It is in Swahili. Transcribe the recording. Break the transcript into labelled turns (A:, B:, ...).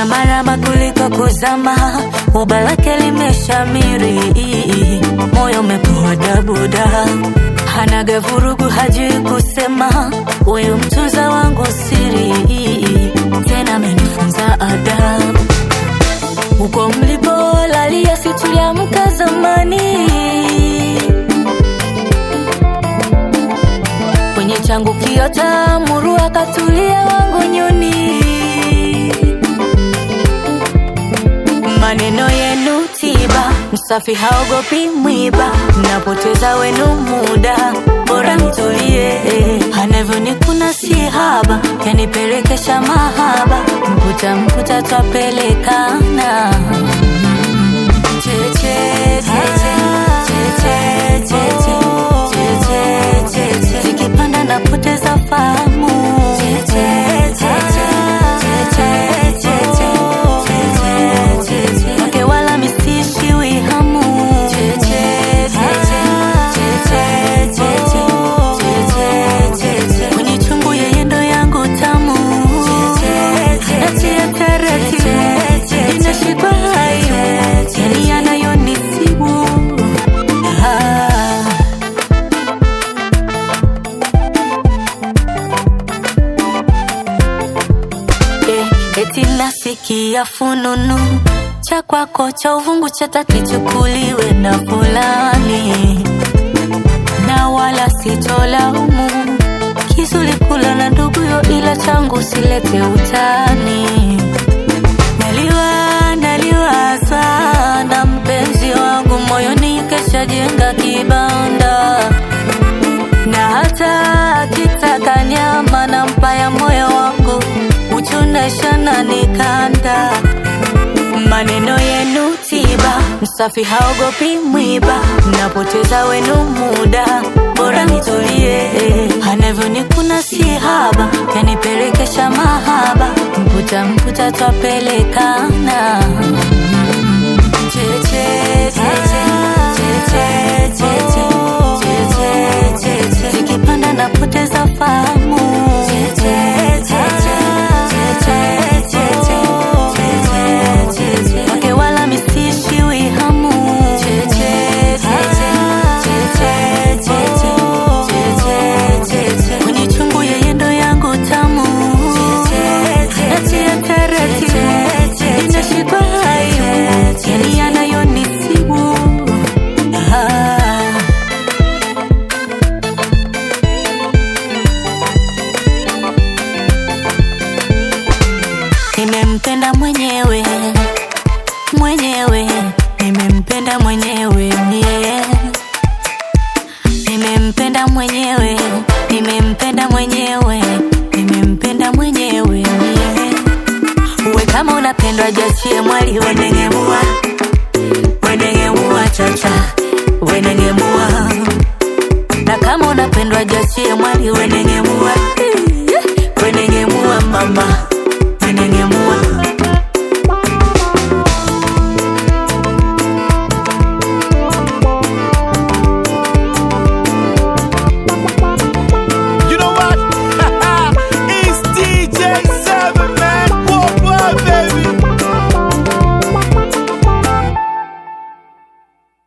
A: anamarama kuliko kuzama, uba lake limeshamiri, moyo umepoa dabuda, hanaga vurugu, hajui kusema, huyu mtunza wangu siri, tena amenifunza adabu. Huko mlipolalia si tuliamka zamani, kwenye changu kiota muru akatulia wangu nyuni. Maneno yenu tiba, msafi haogopi mwiba, mnapoteza wenu muda, bora nitulie. Anavyonikuna si haba, yanipelekesha mahaba, mputa mputa twapelekana Cheche, cheche, cheche, cheche, cheche, cheche. Zikipanda napoteza fahamu Cheche, cheche, cheche, cheche, cheche, cheche. Wake wala misishiwi hamu Cheche, cheche, cheche, cheche, cheche, cheche. Kwenye chungu yeye ndo yangu tamu Natia taratibu inashikwa hayo yani yanayonisibu Ah. Eh, eti nasikia fununu cha kwako cha uvungu chata kichukuliwe na fulani, na wala sitolaumu kizuri kula na nduguyo, ila changu silete utani. Naliwa naliwa sana mpenzi wangu moyoni, kesha jenga kibanda na hata akitaka nyama na mpaya moyo wangu uchunesha na nikanda. Maneno yenu tiba, msafi haogopi mwiba, mnapoteza wenu muda, bora nitulie. Anavyonikuna si haba, yanipelekesha mahaba, mputa mputa twapelekana Cheche, cheche, cheche, cheche, cheche, cheche. Zikipanda napoteza fahamu Cheche, cheche, cheche, cheche, cheche, cheche. Wake wala misishiwi hamu Cheche, cheche, cheche, cheche, cheche, cheche. Kwenye chungu yeye ndo yangu tamu Natia taratibu inashikwa hayo yani yanayonisibu Ah. Nimempenda mwenyewe mwenyewe, nimempenda mwenyewe yeah. Nimempenda mwenyewe, nimempenda mwenyewe, nimempenda mwenyewe yeah. Uwe kama unapendwa jachie mwali wenengemua wenengemua chacha wenengemua na kama unapendwa jachie mwali wenengemua